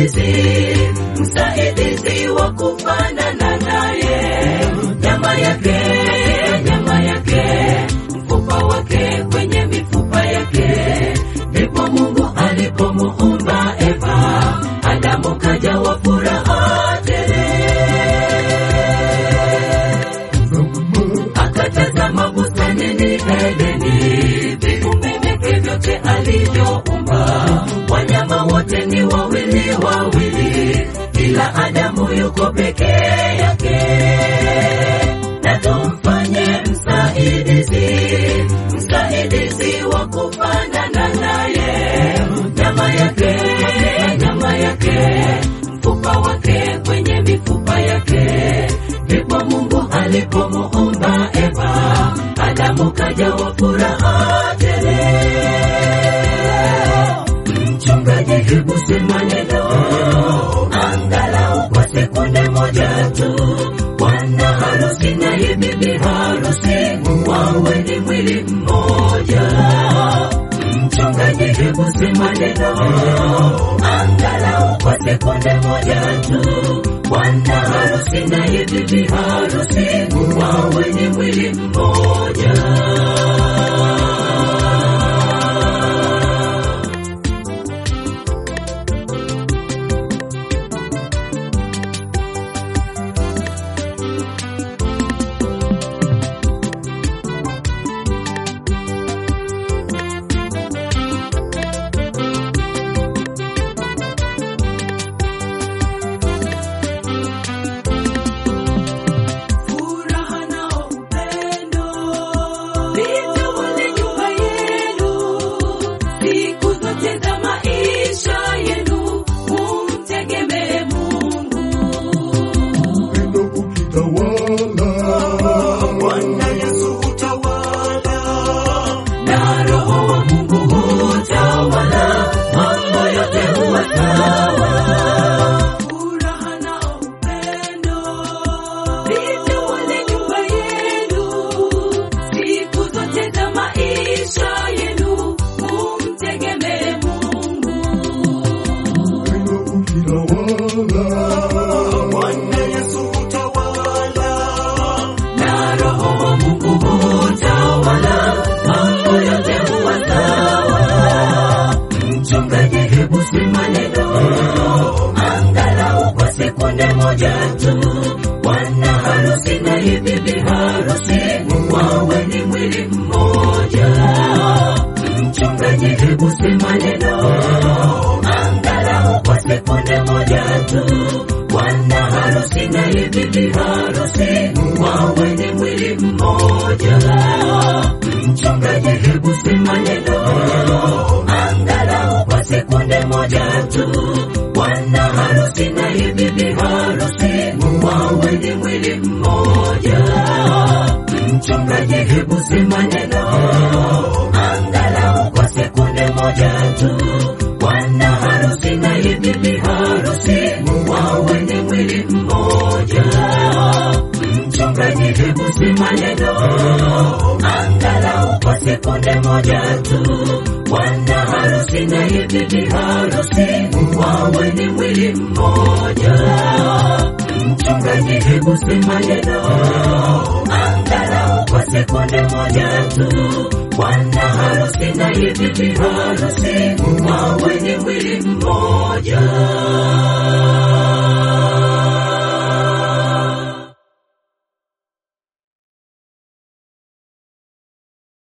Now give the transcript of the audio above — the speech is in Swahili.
msaidizi, msaidizi wa kufanana naye, nyama yake, nyama yake, mfupa wake kwenye mifupa yake, ndipo Mungu alipomuumba Eva, Adamu kajawa furaha tele. Akatazama bustanini Edeni, viumbe vyake vyote alivyoumba, wanyama wote ni wawili wawili, ila Adamu yuko peke yake. Na tumfanye msaidizi, msaidizi wa kufanana naye, nyama yake, nyama yake, mfupa wake kwenye mifupa yake, ndipo Mungu alipomuumba Eva, Adamu kajawa furaha tele. Mchungaji, hebu sema neno angalau kwa sekunde moja tu. Bwana harusi na hii bibi harusi wawe ni mwili mmoja. Mchungaji, hebu sema neno angalau kwa sekunde moja tu. Bwana harusi na hii bibi harusi wawe ni mwili mmoja. Furaha na upendo vitawale nyumba yenu siku zote za maisha yenu, mumtegemee Mungu. upendo ukitawala, Bwana Yesu utawala na Roho wa Mungu hutawala, mambo yote huwa sawa. Furaha na upendo vitawale nyumba yenu siku zote za maisha yenu, mumtegemee Mungu. upendo ukitawala, Bwana Yesu utawala na Roho wa Mungu hutawala, mambo yote huwa sawa. Mchungaji, hebu sema neno angalau kwa sekunde moja tu. Bwana harusi na hii bibi harusi wawe ni mwili mmoja. Mchungaji, hebu sema neno angalau kwa sekunde moja tu. Bwana harusi na hii bibi harusi wawe ni mwili mmoja. Mchungaji, hebu sema neno angalau kwa sekunde moja tu. Bwana harusi na hii bibi harusi wawe ni mwili mmoja. Mchungaji, hebu sema neno angalau kwa sekunde moja tu. Bwana harusi na hii bibi harusi wawe ni mwili mmoja. Mchungaji, hebu sema neno angalau kwa sekunde moja tu. Bwana harusi na hii bibi harusi wawe ni mwili mmoja. Mchungaji, hebu sema neno angalau kwa sekunde moja tu. Bwana harusi na hii bibi harusi wawe ni mwili mmoja.